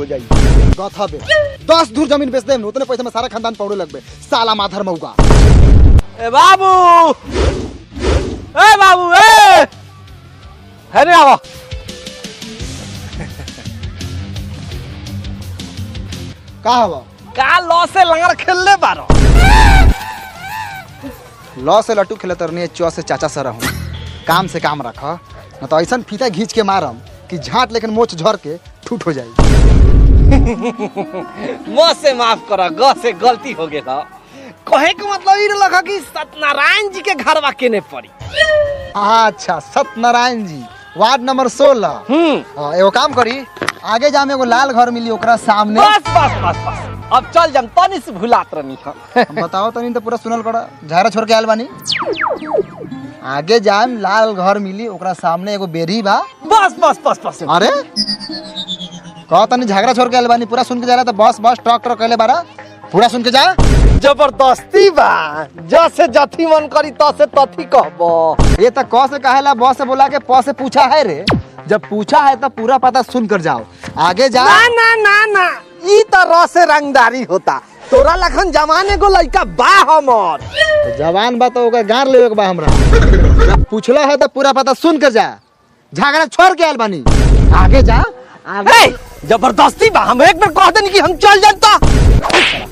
हो जाई गथा बे दस धूर जमीन बेच दे उतने पैसे में सारा खानदान पौड़े लगबे साला माधर मऊगा ए बाबू ए बाबू ए है रे आवा का हवा का लॉ से लंगर खेलले बारो लॉ से लट्टू खेले तरनी चौ से चाचा सर हूँ काम से काम रख न तो ऐसा फीता घींच के मारम कि झाट लेकिन मोच झर के ठूट हो जाई म से माफ कर ग से गलती हो गेल कहे के मतलब ई लगा कि सत्यनारायण जी के घरवा केने पड़ी अच्छा सत्यनारायण जी वार्ड नंबर सोलह हम्म एगो काम करी आगे जामे एगो लाल घर मिली ओकरा सामने बस बस बस बस अब चल जम तनी से भुलात रहनी हम बताओ तनी तो पूरा सुनल करा झारा छोड़ के आयल बानी आगे जाम लाल घर मिली ओकरा सामने एगो बेरी बा बस बस बस बस अरे कहो तनी झगड़ा छोड़ के आयल बानी पूरा सुन के जा रहा था बस बस ट्रक ट्रक कहले बारा पूरा सुन के जा जबरदस्ती बा जसे जथी मन करी तसे तथी कहबो ये तो क से कहेला ब से बोला के प से पूछा है रे जब पूछा है तो पूरा पता सुन कर जाओ आगे जा ना ना ना ना ई त रसे रंगदारी होता तोरा लखन जमाने को लइका बा हमर तो जवान बा तो ओकर गार लेवे के बा हमरा जब पूछला है तो पूरा पता सुन कर जा झगड़ा छोड़ के आयल बानी आगे जा आगे ए, जबरदस्ती बा हम एक बार कह देनी कि हम चल जानता